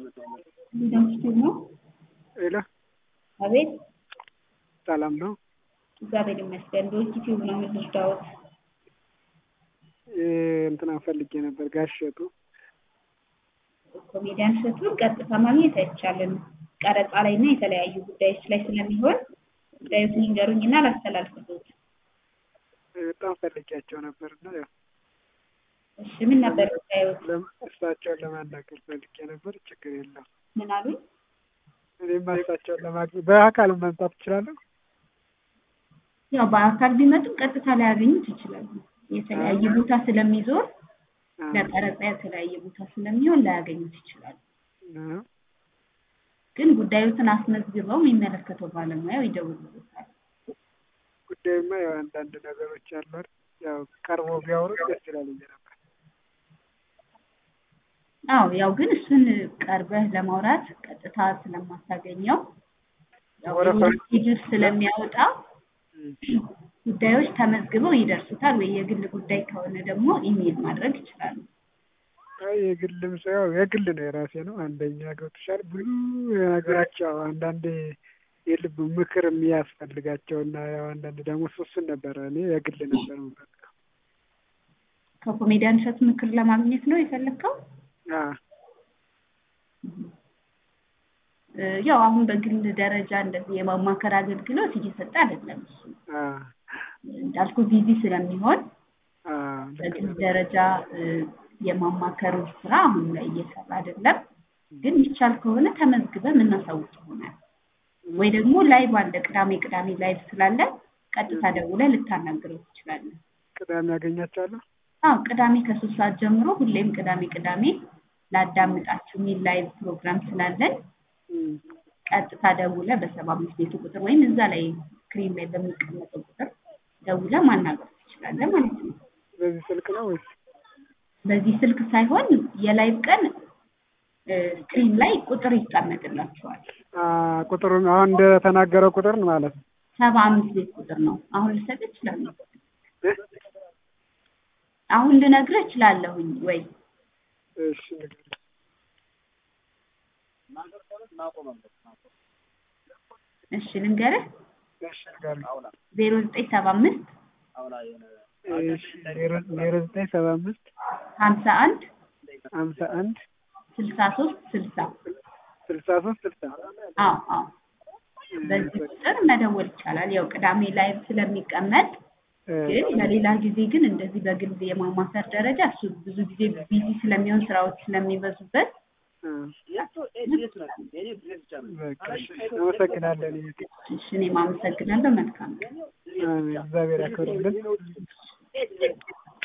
እንደምትል ነው። ሄሎ አቤት ሰላም ነው። እግዚአብሔር ይመስገን። በዩቲዩብ ነው የምትወስዳውት? እንትና ፈልጌ ነበር ጋሽ እሸቱ ኮሜዲያን እሸቱን ቀጥታ ማግኘት አይቻልም። ቀረጻ ላይ እና የተለያዩ ጉዳዮች ላይ ስለሚሆን ጉዳዮችን ይንገሩኝና ላስተላልፍሎት። በጣም ፈልጌያቸው ነበር እና ያው እሺ ምን ነበር ጉዳዮት? ለም- እሳቸውን ለማናገር ፈልጌ ነበር። ችግር የለም። ምን አሉኝ? እኔም እሳቸውን ለማግኘት በአካል መምጣት እችላለሁ። ያው በአካል ቢመጡም ቀጥታ ላያገኙት ይችላሉ። የተለያየ ቦታ ስለሚዞር አ- ለቀረጻ የተለያየ ቦታ ስለሚሆን ላያገኙት ይችላሉ። አ- ግን ጉዳዮትን አስመዝግበው የሚመለከተው ባለሙያው ይደውልበታል። ጉዳዩማ ያው አንዳንድ ነገሮች አሉ አይደል? ያው ቀርቦ ቢያወሩ ደስ ይላል ብዬ ነበር። አዎ ያው ግን እሱን ቀርበህ ለማውራት ቀጥታ ስለማታገኘው ያው ወረፋ- ስኬጁል ስለሚያወጣ እም። ጉዳዮች ተመዝግበው ይደርሱታል። ወይ የግል ጉዳይ ከሆነ ደግሞ ኢሜል ማድረግ ይችላሉ። አይ የግልም ሰው ያው የግል ነው የራሴ ነው። አንደኛ ገብቶሻል። ብዙ ነገሮች ያው አንዳንዴ የልብ ምክር የሚያስፈልጋቸው እና ያው አንዳንድ ደግሞ እሱን ነበረ እኔ የግል ነበር የምፈልገው። ከኮሜዲያን እሸቱ ምክር ለማግኘት ነው የፈለግከው? አዎ እ፣ ያው አሁን በግል ደረጃ እንደዚህ የማማከር አገልግሎት እየሰጠ አይደለም። እሱ አዎ እንዳልኩ ቢዚ ስለሚሆን አዎ ልክ በግል ነው። ደረጃ እ፣ የማማከሩ ስራ አሁን ላይ እየሰራ አይደለም። ግን ይቻል ከሆነ ተመዝግበ የምናሳውቅ ይሆናል። ወይ ደግሞ ላይቭ አለ፣ ቅዳሜ ቅዳሜ ላይቭ ስላለ ቀጥታ ደውለህ ልታናግረው ትችላለህ። ቅዳሜ ያገኛቸዋለሁ። አዎ ቅዳሜ ከሶስት ሰዓት ጀምሮ ሁሌም ቅዳሜ ቅዳሜ ላዳምጣችሁ የሚል ላይቭ ፕሮግራም ስላለን እም። ቀጥታ ደውለህ በሰባ አምስት ቤቱ ቁጥር ወይም እዛ ላይ ስክሪን ላይ በሚቀመጠው ቁጥር ደውለህ ማናገር ትችላለህ ማለት ነው። በዚህ ስልክ ነው ወይስ? በዚህ ስልክ ሳይሆን የላይቭ ቀን እ፣ ስክሪን ላይ ቁጥር ይቀመጥላቸዋል። አዎ ቁጥሩን አሁን እንደተናገረው ቁጥር ነው ማለት ነው። ሰባ አምስት ቤት ቁጥር ነው። አሁን ልሰጥህ እችላለሁ። እ? አሁን ልነግርህ እችላለሁኝ ወይ? እሺ ንገረኝ። እሺ ልንገርህ። እሺ ንገረኝ። ዜሮ ዘጠኝ ሰባ አምስት እሺ ዜሮ ዜሮ ዘጠኝ ሰባ አምስት ሀምሳ አንድ ሀምሳ አንድ ስልሳ ሶስት ስልሳ ስልሳ ሶስት ስልሳ አዎ አዎ በዚህ ቁጥር መደወል ይቻላል። ያው ቅዳሜ ላይቭ ስለሚቀመጥ ግን ለሌላ ጊዜ ግን እንደዚህ በግል የማማከር ደረጃ እሱ ብዙ ጊዜ ቢዚ ስለሚሆን ስራዎች ስለሚበዙበት በቃ እሺ፣ አመሰግናለን። እሺ እኔም አመሰግናለሁ። መልካም ቀን። አሜን። እግዚአብሔር ያክብርልን።